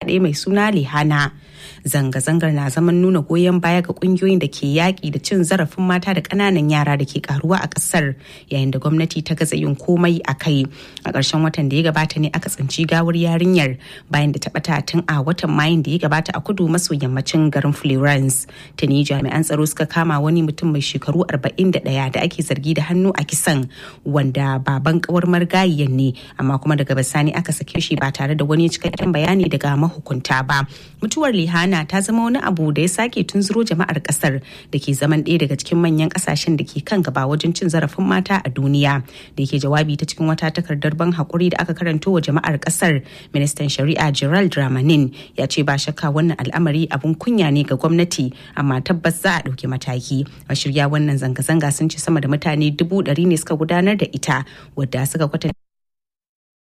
ɗaya mai suna lihana zanga-zangar na zaman nuna goyon baya ga kungiyoyin da ke yaƙi da cin zarafin mata da ƙananan yara da ke karuwa a ƙasar yayin da gwamnati ta gaza yin komai a kai a ƙarshen watan da ya gabata ne aka tsinci gawar yarinyar bayan da ta ɓata tun a watan mayun da ya gabata a kudu maso yammacin garin florence tuni jami'an tsaro suka kama wani mutum mai shekaru 41 da ake zargi da hannu a kisan wanda baban kawar margayiyan ne amma kuma daga bisani aka sake shi ba tare da wani cikakken bayani daga mahukunta ba mutuwar lihana ta zama wani abu da ya sake tunzuro jama'ar kasar da ke zaman ɗaya daga cikin manyan kasashen da ke kan gaba wajen cin zarafin mata a duniya da yake jawabi ta cikin wata takardar ban hakuri da aka karanto wa jama'ar kasar ministan shari'a gerald ramanin ya ce ba shakka wannan al'amari abun kunya ne ga gwamnati amma tabbas za a ɗauki mataki a shirya wannan zanga-zanga sun ce sama da mutane dubu ɗari ne suka gudanar da ita wadda suka kwatanta